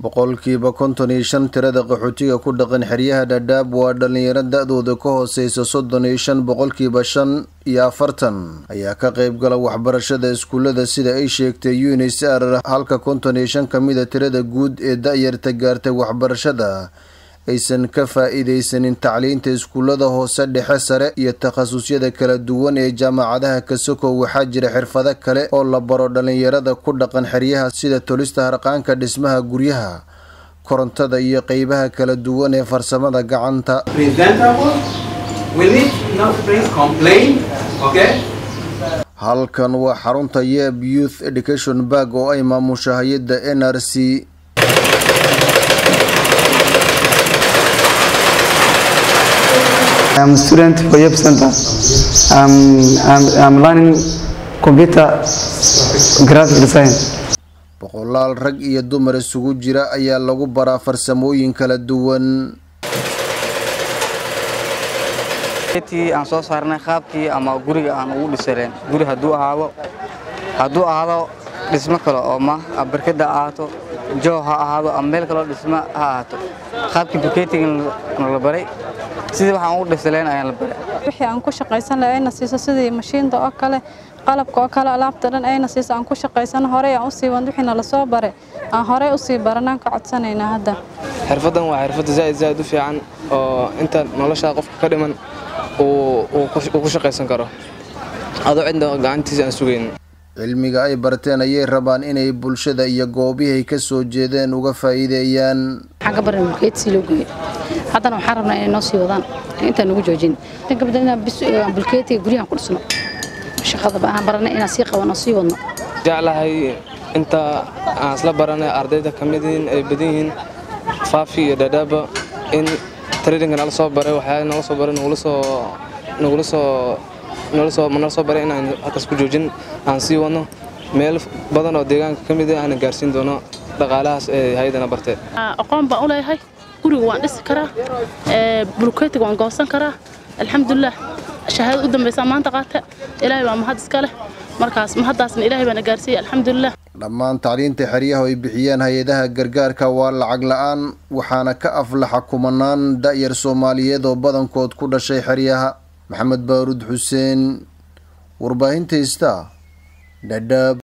boqolkiiba konton iyo shan tirada qaxootiga ku dhaqan xeryaha dhadhaab waa dhalinyaro da-dooda ka hooseysa soddon iyo shan boqolkiiba shan iyo afartan ayaa ka qeyb gala waxbarashada iskuullada sida ay sheegtay unisr halka konton iyo shan kamida tirada guud ee da-yarta gaartay waxbarashada aysan ka faa-iideysanin tacliinta iskuullada hoose dhexe sare iyo takhasusyada kala duwan ee jaamacadaha kasoko waxaa jira xirfado kale oo la baro dhalinyarada ku dhaqan xeryaha sida tolista harqaanka dhismaha guryaha korontada iyo qeybaha kala duwan ee farsamada gacanta halkan waa xarunta yeb youth education barg oo ay maamusha hay-adda n r c I'm a student for Yep Center. I'm, I'm, I'm learning computer graphic design. boqolaal rag iyo dumar isugu jira ayaa lagu baraa farsamooyin kala duwan aan soo saarnay qaabkii ama guriga aan ugu dhisaleen guri hadduu ahaado hadduu ahaado dhismo kale oo ma barkada ahaato joo ha ahaado ama meel kaloo dhismo ha ahaato qaabkii bukeetiga la baray sidii waxaan ugu dhisaleen ayaan la baray wixii aan ku shaqaysan lahay ayna siiso sidii mashiinta oo kale qalabka oo kale alaabta dhan ayna siiso aan ku shaqaysano horey aan usii wan wixii nala soo baray aan horey usii baranaan ka codsanaynaa hadda xirfaddan waa xirfadda zaa'id zaa'id u fiican oo inta noloshaa qofka ka dhiman uu ku shaqaysan karo adoo cidna gacantiisa aan sugayn cilmiga ay barteen ayay rabaan inay bulshada iyo goobihay ka soo jeedeen uga faa'iideeyaan waxaan ka baran bulkeed sii loo geeyo haddana waxaan rabnaa inay noo sii wadaan intaan nagu joojin tan kabada inaan bulkeetiga guryahan ku dhisno shaqada aan baranay inaan sii qabanno sii wadno jeclahay inta aan isla baranay ardayda ka mid yihiin ay badan yihiin faafi iyo dhadhaaba in traininka nala soo baray waxyaala nala soo baray nagula soo nagula soo nala soo nala soo baray inaan halkaas ku joojin aan sii wadno meel badan oo deegaanka ka mid ah aan gaarsiin doono dhaqaalahaas ee hay-adana bartee aqoon baan u leeyahay guriga waan dhisi karaa bulkeetiga waan goosan karaa alxamdulilah shahaadad u dambaysaa maanta qaata ilaahay baa mahad iska leh markaas mahaddaasna ilaahay baana gaarsiiyey alxamdulilah dhammaan tacliinta xeryaha ay bixiyeen hay-adaha gargaarka waa lacag la-aan waxaana ka aflaxa kumanaan da-yar soomaaliyeed oo badankood ku dhashay xeryaha maxamed baaruud xuseen warbaahinta ista dhadhaab